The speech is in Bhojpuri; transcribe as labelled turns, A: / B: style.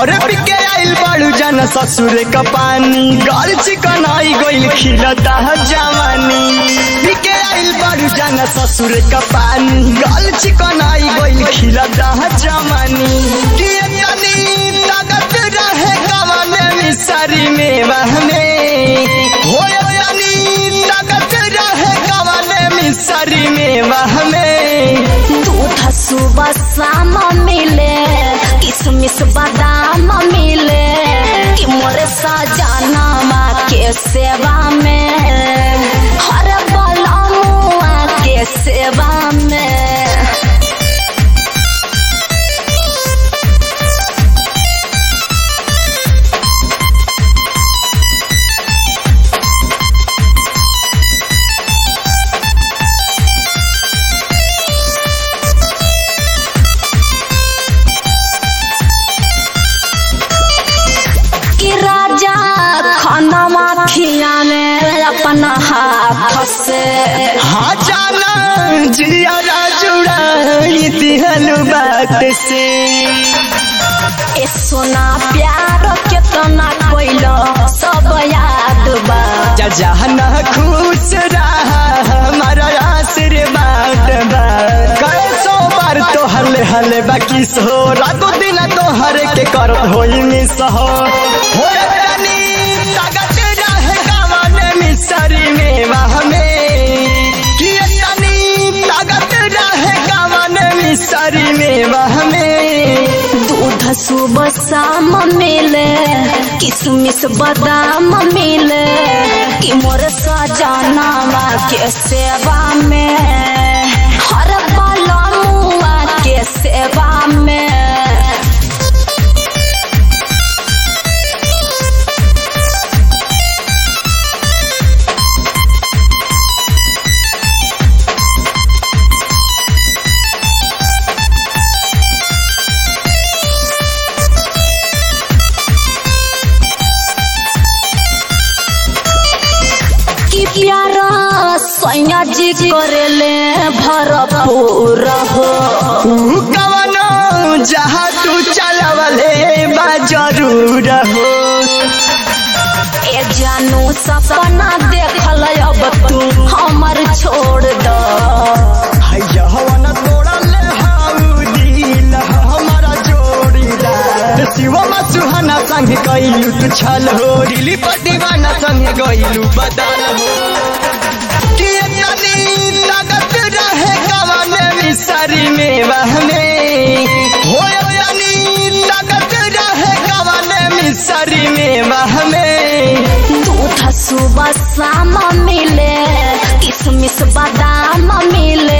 A: और पिके आइल बाड़ू जन ससुर का पानी गल चिकन आई गइल खिलता है जवानी पिके आइल बाड़ू जन ससुर का पानी गल चिकन आई गइल खिलता है जवानी कि तनी ताकत रहे कवाने मिसरी में बहने हो तनी ताकत रहे कवाने मिसरी में बहने
B: दूध सुबह शाम मिले किसमिस बादाम मिले कि मोरे सजनमा के सेवा में हर बलमुआ के सेवा में कि राजा खाना खियाने अपना हाथ से
A: हाँ जाना जिया जुड़ाई दिहलु बात से
B: ए सोना प्यार केतना कोइलो सब याद बा
A: जा जहना खुश रहा हमारा आशीर्वाद बा कैसो बार तो हले हले बाकी सो रातो दिन तो हर के कर होई मिस हो हो रानी ताकत रहे गावाने मिसरी में वाह में कि तनी ताकत रहे गावाने मिसरी में वाह में
B: दूध सुबह शाम मिले किसमिस बादाम मिले कि मोर सजनावा के सेवा में हर बलमुआ के सेवा में कि प्यारा सैया जी करेले भरपूर हो
A: कवनो जहाँ तू चलवले बा जरूर हो
B: ए जानू सपना देखल अब तू हमर छोड़ द
A: हैया हवन तोड़ल हाउ दिल हमारा जोड़ीदार शिवम सुहाना संग गइलू तू छल हो दिली दीवाना संग गइलू बदल हो कि तनी ताकत रहे कवने मिसरी में बहने हो तनी ताकत रहे कवने मिसरी में बहने
B: दूध सुबह शाम मिले किसमिस बादाम मिले